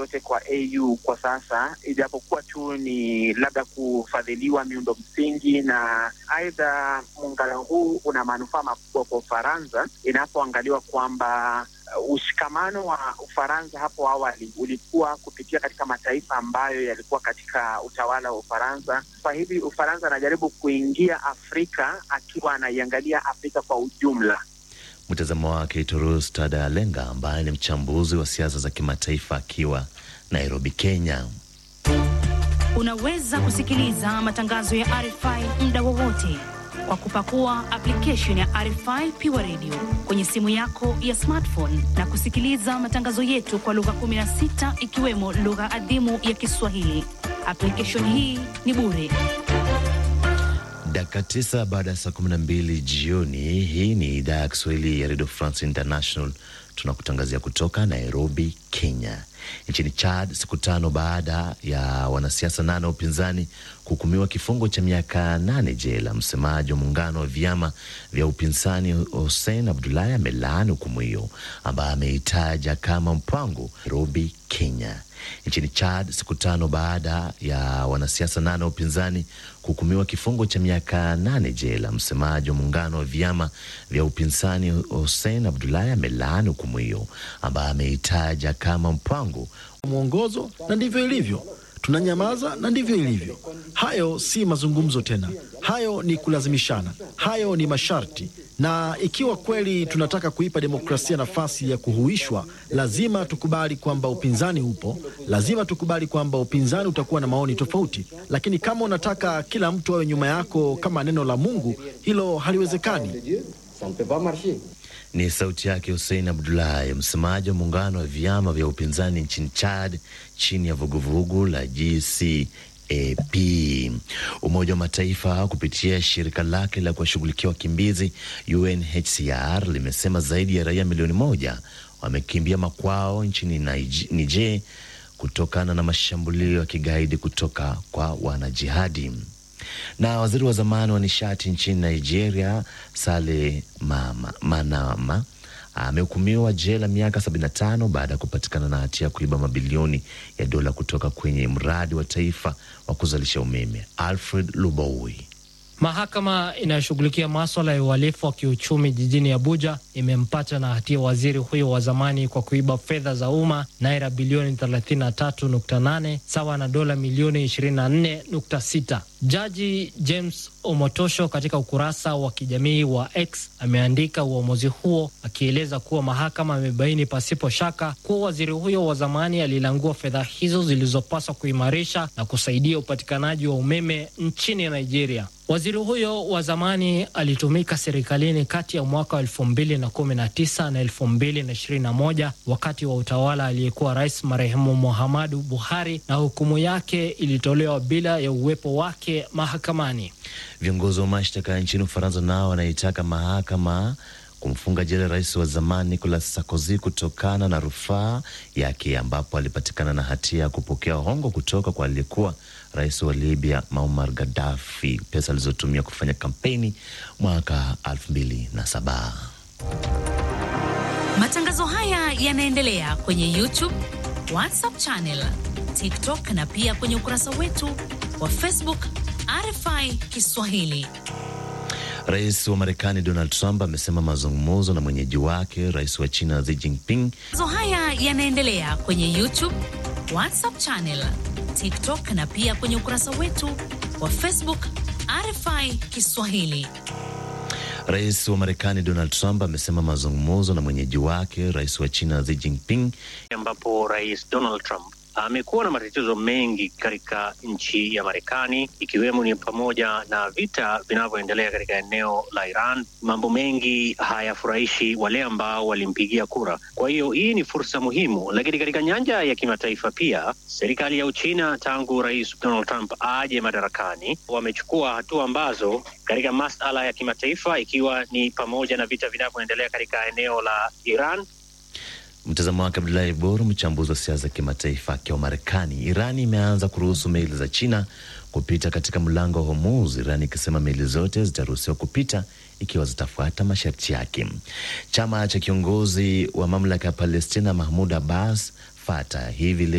yoyote kwa AU kwa sasa, ijapokuwa tu ni labda kufadhiliwa miundo msingi, na aidha muungano huu una manufaa makubwa kwa Ufaransa inapoangaliwa kwamba uh, ushikamano wa Ufaransa hapo awali ulikuwa kupitia katika mataifa ambayo yalikuwa katika utawala wa Ufaransa. Kwa hivi Ufaransa anajaribu kuingia Afrika akiwa anaiangalia Afrika kwa ujumla. Mtazamo wake Torus Tadalenga, ambaye ni mchambuzi wa siasa za kimataifa akiwa Nairobi, Kenya. Unaweza kusikiliza matangazo ya RFI muda wowote kwa kupakua application ya RFI Pure Radio kwenye simu yako ya smartphone na kusikiliza matangazo yetu kwa lugha 16 ikiwemo lugha adhimu ya Kiswahili. Application hii ni bure. Dakika tisa baada ya saa kumi na mbili jioni. Hii ni idhaa ya Kiswahili ya Radio France International, tunakutangazia kutoka Nairobi, Kenya. Nchini Chad, siku tano baada ya wanasiasa nane wa upinzani kuhukumiwa kifungo cha miaka nane jela, msemaji wa muungano wa vyama vya upinzani Hussein Abdullahi amelaani hukumu hiyo ambaye ameitaja kama mpango Nairobi, Kenya. Nchini Chad, siku tano baada ya wanasiasa nane wa upinzani kuhukumiwa kifungo cha miaka nane jela, msemaji wa muungano wa vyama vya upinzani Hussein Abdullahi amelaani hukumu hiyo ambaye ameitaja kama mpango mwongozo, na ndivyo ilivyo. Tunanyamaza na ndivyo ilivyo. Hayo si mazungumzo tena, hayo ni kulazimishana, hayo ni masharti. Na ikiwa kweli tunataka kuipa demokrasia nafasi ya kuhuishwa, lazima tukubali kwamba upinzani upo, lazima tukubali kwamba upinzani utakuwa na maoni tofauti. Lakini kama unataka kila mtu awe nyuma yako kama neno la Mungu, hilo haliwezekani. Ni sauti yake Hussein Abdullahi, msemaji wa muungano wa vyama vya upinzani nchini Chad chini ya vuguvugu la GCAP. Umoja wa Mataifa kupitia shirika lake la kuwashughulikia wakimbizi UNHCR limesema zaidi ya raia milioni moja wamekimbia makwao nchini Niger kutokana na mashambulio ya kigaidi kutoka kwa wanajihadi na waziri wa zamani wa nishati nchini Nigeria Sale Mama, Manama amehukumiwa jela miaka 75 baada ya kupatikana na hatia ya kuiba mabilioni ya dola kutoka kwenye mradi wa taifa wa kuzalisha umeme. Alfred Luboui. Mahakama inayoshughulikia maswala ya uhalifu wa kiuchumi jijini Abuja imempata na hatia waziri huyo wa zamani kwa kuiba fedha za umma naira bilioni 33.8 sawa na dola milioni 24.6. Jaji James Omotosho katika ukurasa wa kijamii wa X ameandika uamuzi huo akieleza kuwa mahakama imebaini pasipo shaka kuwa waziri huyo wa zamani alilangua fedha hizo zilizopaswa kuimarisha na kusaidia upatikanaji wa umeme nchini Nigeria. Waziri huyo wa zamani alitumika serikalini kati ya mwaka wa elfu mbili na kumi na tisa na elfu mbili na ishirini na moja wakati wa utawala aliyekuwa rais marehemu Muhammadu Buhari, na hukumu yake ilitolewa bila ya uwepo wake mahakamani. Viongozi wa mashtaka nchini Ufaransa nao wanaitaka mahakama kumfunga jela rais wa zamani Nicolas Sarkozy kutokana na rufaa yake ambapo alipatikana na hatia ya kupokea hongo kutoka kwa aliyekuwa rais wa Libya Muammar Gaddafi, pesa alizotumia kufanya kampeni mwaka 2007. Matangazo haya yanaendelea kwenye YouTube, WhatsApp channel, TikTok na pia kwenye ukurasa wetu wa Facebook RFI Kiswahili. Rais wa Marekani Donald Trump amesema mazungumzo na mwenyeji wake rais wa China Xi Jinping. Matangazo haya yanaendelea kwenye YouTube, WhatsApp channel, TikTok na pia kwenye ukurasa wetu wa Facebook RFI Kiswahili. Rais wa Marekani Donald Trump amesema mazungumzo na mwenyeji wake rais wa China Xi Jinping, ambapo Rais Donald Trump amekuwa na matatizo mengi katika nchi ya Marekani, ikiwemo ni pamoja na vita vinavyoendelea katika eneo la Iran. Mambo mengi hayafurahishi wale ambao walimpigia kura. Kwa hiyo hii ni fursa muhimu, lakini katika nyanja ya kimataifa pia, serikali ya Uchina tangu Rais Donald Trump aje madarakani, wamechukua hatua ambazo katika masala ya kimataifa, ikiwa ni pamoja na vita vinavyoendelea katika eneo la Iran. Mtazamo wake Abdulahi Boru, mchambuzi wa siasa za kimataifa akiwa Marekani. Irani imeanza kuruhusu meli za China kupita katika mlango wa Hormuz, Irani ikisema meli zote zitaruhusiwa kupita ikiwa zitafuata masharti yake. Chama cha kiongozi wa mamlaka ya Palestina Mahmud Abbas Fatah hivi